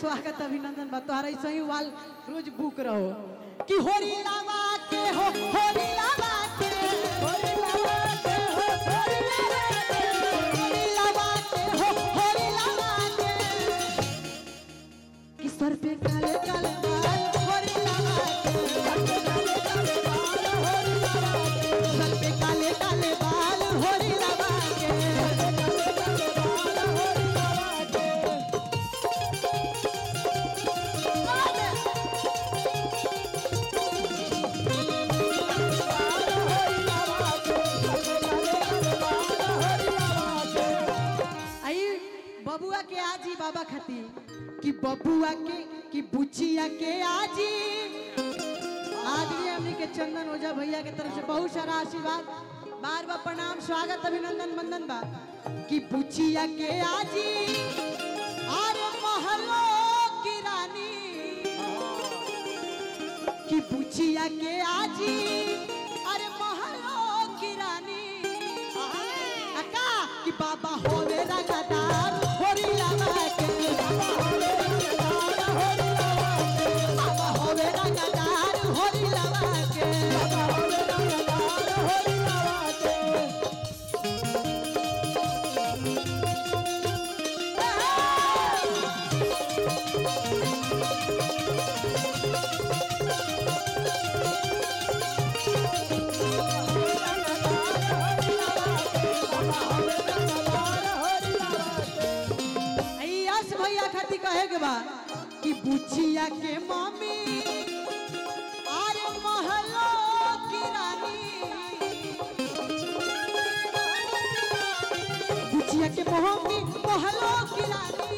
स्वागत अभिनंदन बा तोहरा ऐसे ही वाल रोज बुक रहो कि होरी लावा के हो होरी लावा के होरी लावा के हो होरी लावा के होरी लावा के हो होरी लावा के कि सर पे काले काले बाल होरी लावा के सर पे काले काले बाल होरी लावा के सर पे काले काले बाल होरी लावा के सर पे काले काले बाल होरी लावा के आई बबुआ के आजी बाबा खाती कि बबुआ के कि बुचिया के आजी आज भी हमनी के चंदन ओझा भैया के तरफ से बहुत सारा आशीर्वाद बार बार प्रणाम स्वागत अभिनंदन वंदन बा कि बुचिया के आजी अरे महलो की रानी कि बुचिया के आजी अरे महलो की रानी अका कि बाबा होवे रंगदार होरी लावा के बाबा होवे रंगदार होरी लावा के बाबा होवे रंगदार होरी लावा के बाबा होवे रंगदार होरी लावा के आई यश भैया खाती कहे के बा कि बुचिया के मम्मी अरे महलो की रानी बुचिया के मम्मी महलो की रानी